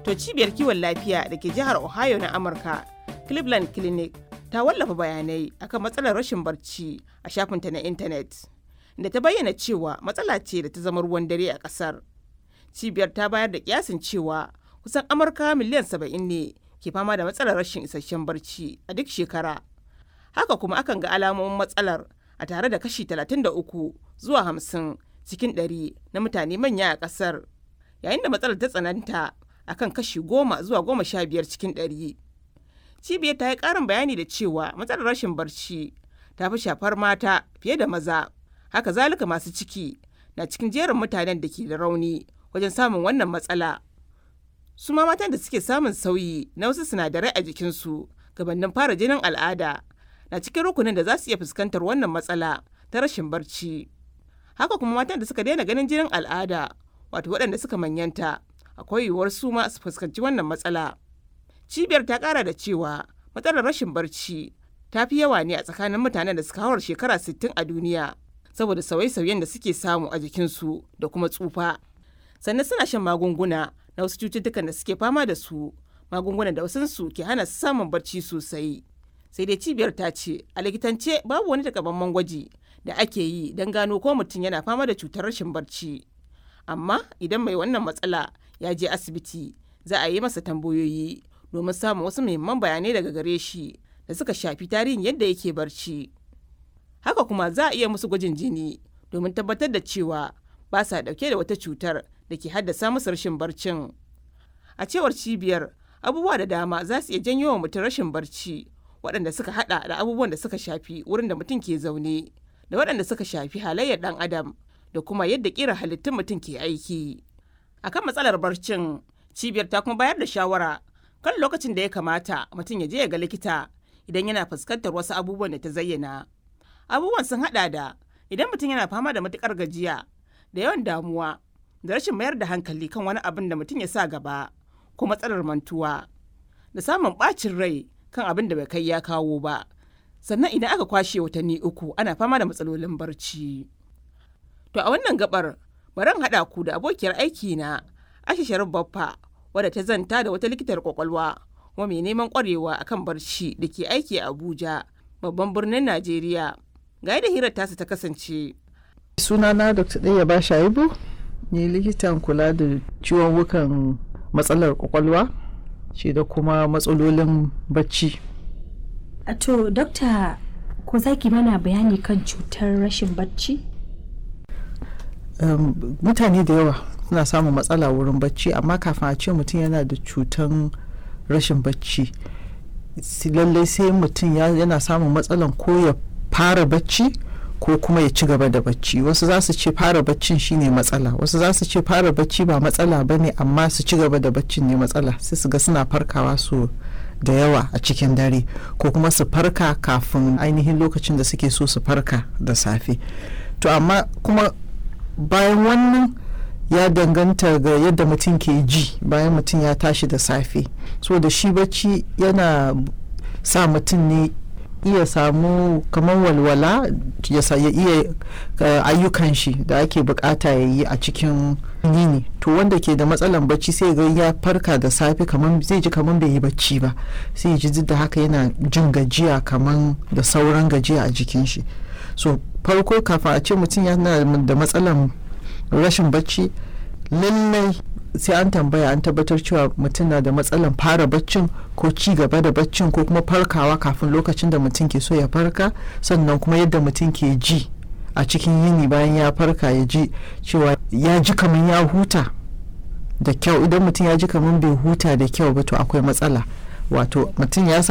To cibiyar kiwon lafiya da ke jihar Ohio na Amurka, Cleveland Clinic, ta wallafa bayanai akan matsalar rashin barci a shafinta na intanet. Da ta bayyana cewa matsala ce da ta zama ruwan dare a ƙasar. Cibiyar ta bayar da kiyasin cewa kusan Amurka miliyan saba'in ne ke fama da matsalar rashin isasshen barci a duk shekara. Haka kuma akan ga alamomin matsalar a tare da kashi 33 zuwa 50 cikin 100 na mutane manya a ƙasar. Yayin da matsalar ta tsananta akan kashi 10 zuwa 15 cikin 100. Cibiyar ta yi ƙarin bayani da cewa matsalar rashin barci ta fi shafar mata fiye da maza. Haka zalika masu ciki na cikin jerin mutanen da ke da rauni wajen samun wannan matsala. Su ma matan da suke samun sauyi na wasu sinadarai a jikinsu gabanin fara jinin al'ada na cikin rukunin da za su iya fuskantar wannan matsala ta rashin barci. Haka kuma matan da suka daina ganin jinin al'ada wato waɗanda suka manyanta akwai yiwuwar su ma su fuskanci wannan matsala. Cibiyar ta ƙara da cewa matsalar rashin barci ta fi yawa ne a tsakanin mutanen da suka hawar shekara 60 a duniya saboda sauye-sauyen da suke samu a jikinsu da kuma tsufa. Sannan suna shan magunguna na wasu cututtukan da suke fama da su magungunan da wasansu ke hana su samun barci sosai. sai dai cibiyar ta ce a likitance babu wani takamaiman gwaji da ake yi don gano ko mutum yana fama da cutar rashin barci amma idan mai wannan matsala ya je asibiti za a yi masa tambayoyi domin samun wasu muhimman bayanai daga gare shi da suka shafi tarihin yadda yake barci haka kuma za a iya musu gwajin jini domin tabbatar da cewa ba sa dauke da wata cutar da ke haddasa musu rashin barcin a cewar cibiyar abubuwa da dama za su iya janyo wa mutum rashin barci waɗanda suka hada da abubuwan da suka shafi wurin da mutum ke zaune da waɗanda suka shafi halayyar ɗan adam da kuma yadda ƙira halittun mutum ke aiki akan matsalar barcin cibiyar ta kuma bayar da shawara kan lokacin da ya kamata mutum ya je ya ga likita idan yana fuskantar wasu abubuwan da ta zayyana abubuwan sun hada da idan mutum yana fama da matukar gajiya da yawan damuwa da rashin mayar da hankali kan wani abin da mutum ya sa gaba ko matsalar mantuwa da samun ɓacin rai kan abin da bai kai ya kawo ba sannan idan aka kwashe watanni uku ana fama da matsalolin barci to a wannan gabar bari haɗa ku da abokiyar aiki na Aisha Sharif Baffa wadda ta zanta da wata likitar kwakwalwa kuma mai neman kwarewa akan barci da ke aiki a Abuja babban birnin Najeriya ga yadda hirar tasu ta kasance sunana dr ɗaya ba shaibu ne likitan kula da ciwon wukan matsalar kwakwalwa ce da kuma matsalolin bacci to dokta ko za ki mana bayani kan cutar rashin bacci um, mutane da yawa suna samun matsala wurin bacci amma kafin a ce mutum yana da cutan rashin bacci lallai sai mutum yana samun matsalan ko ya fara bacci ko kuma ya ci gaba da bacci wasu za su ce fara baccin shine matsala wasu za su ce fara bacci ba matsala ba ne amma su ci gaba da baccin ne matsala sai su ga suna farkawa su da yawa a cikin dare ko kuma su farka kafin ainihin lokacin da suke so su farka da safe to amma kuma bayan wannan ya danganta ga yadda mutum ke ji bayan mutum ya tashi da safe so da shi bacci yana sa mutum ne iya samu kamar walwala ya iya ayyukan shi da ake bukata ya yi a cikin yini to wanda ke da matsalan bacci sai ga ya farka da safe kamar zai ji kamar bai yi bacci ba sai ji duk da haka yana jin gajiya kamar da sauran gajiya a jikin shi so farko kafin a ce mutum yana da matsalan rashin bacci lallai sai an tambaya an tabbatar cewa mutum na da matsalan fara baccin ko ci gaba da baccin ko kuma farkawa kafin lokacin da mutum ke so ya farka sannan kuma yadda mutum ke ji a cikin yini bayan ya farka ya ji cewa ya ji kamar ya huta da kyau idan mutum ya ji kamar bai huta da kyau ba to akwai matsala wato mutum ya